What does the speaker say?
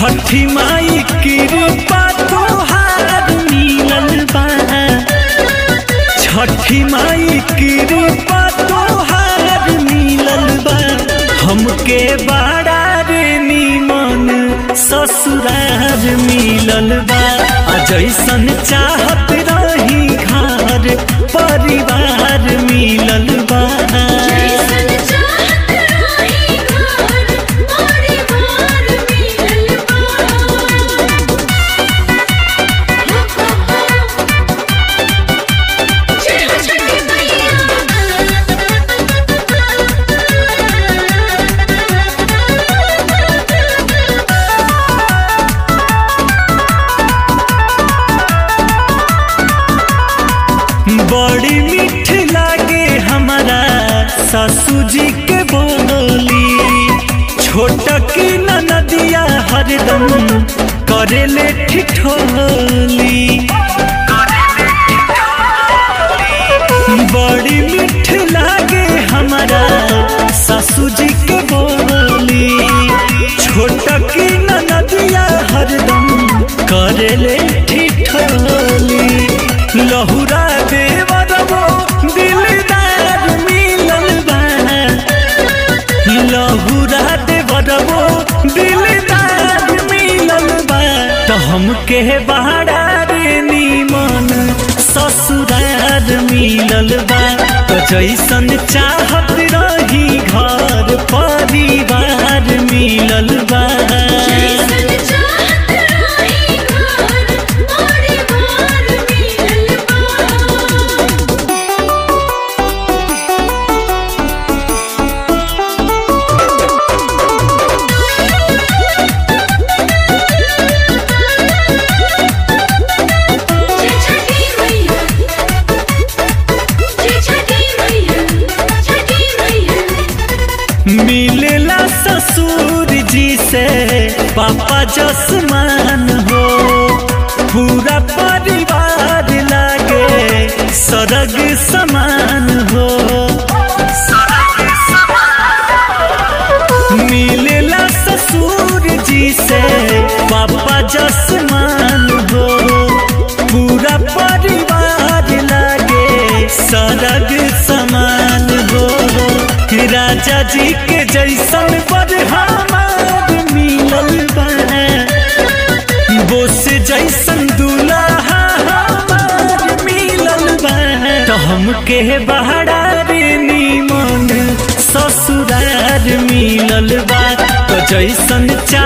छठी माई कृपा तोहार मिलल बा छठी माई कृपा तोहार मिलल बा हमके बड़ा रे निमन ससुरार मिलल बा आ जैसन चाहत रही घर परिवार मिलल बा जैसन चाहत रही घर परिवार मिलल बा जय हो छठी बड़ी मीठ लागे हमारा सासू जी के बोली छोट की नदिया हरदम करेले ठिठोली बड़ी मीठ लागे हमारा सासू जी के बोली छोट की नदिया हरदम करेले ठिठोली लहुरा देवरबो दिलदार मिलल बा लहुरा देवरबो दिलदार मिलल बा तो हमके बहारा रे निमन ससुरार मिलल बा तो जैसन चाहत रही घर परिवार मिलल बा जैसन चाहत रही घर परिवार मिलल बा जय छठी मैया जय छठी मैया छठी मैया मिलेला ससुर जी से पापा जसमान हो पूरा परिवार लागे सरग समान हो मिलेला ससुर जी से पापा जसमान हो पूरा परिवार लागे सरग समान हो राजा जी के जैसन पर हमार मिलल बा बोस जैसन दूल्हा हमार मिलल बा तो हमके बहारा रे निमन ससुरार मिलल बा तो जैसन चा